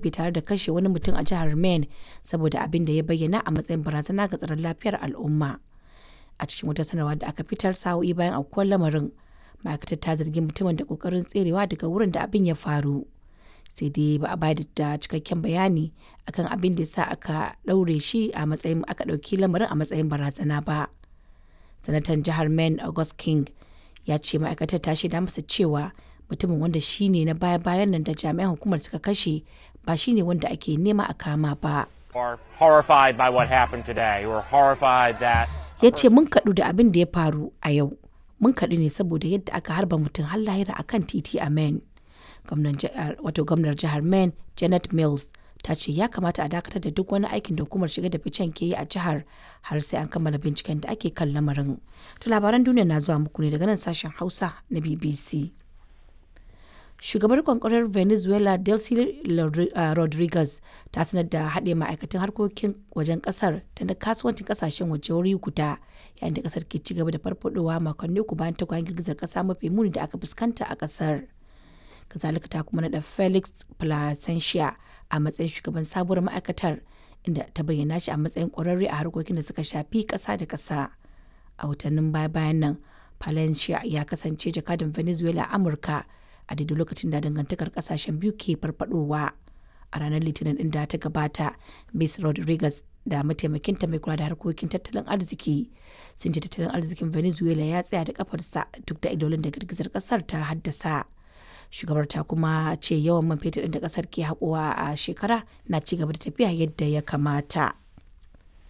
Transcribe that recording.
rufe tare da kashe wani mutum a jihar Maine saboda abin da ya bayyana a matsayin barazana ga tsaron lafiyar al'umma. A cikin wata sanarwa da aka fitar sa'o'i bayan aukuwar lamarin, ma'aikatar ta zargi mutumin da kokarin tserewa daga wurin da abin ya faru. Sai dai ba a bayar da cikakken bayani akan abin da sa aka ɗaure shi a matsayin aka ɗauki lamarin a matsayin barazana ba. Sanatan jihar Maine August King ya ce ma'aikatar ta shaida masa cewa mutumin wanda shi ne na baya-bayan nan da jami'an hukumar suka kashe ba shi ne wanda ake nema a kama ba. are horrified by what happened today. We're horrified that Ya ce mun kaɗu da abin da ya faru a yau. Mun kaɗu ne saboda yadda aka harba mutum har lahira a kan titi a Maine. Wato gwamnar jihar Maine Janet Mills ta ce ya kamata a dakatar da duk wani aikin da hukumar shiga da ficen ke yi a jihar har sai an kammala binciken da ake kan lamarin. To labaran duniya na zuwa muku ne daga nan sashen Hausa na BBC. shugabar kwankwarar venezuela delcy rodriguez ta sanar da haɗe ma'aikatan harkokin wajen ƙasar da na kasuwancin ƙasashen waje wuri guda yayin da ƙasar ke cigaba da farfadowa makonni uku bayan tagwayen girgizar ƙasa mafi muni da aka fuskanta a ƙasar kazalika ta kuma naɗa felix placentia a matsayin shugaban sabuwar ma'aikatar inda ta bayyana shi a matsayin ƙwararre a harkokin da suka shafi ƙasa da ƙasa a watannin baya-bayan nan palencia ya kasance jakadan venezuela a amurka a daidai lokacin da dangantakar kasashen biyu ke farfadowa a ranar litinin din da ta gabata miss rodriguez da mataimakinta mai kula da harkokin tattalin arziki sun ce tattalin arzikin venezuela ya tsaya da kafarsa duk da idolin da girgizar kasar ta haddasa shugabar ta kuma ce yawan man fetur da kasar ke haƙowa a shekara na ci gaba da tafiya yadda ya kamata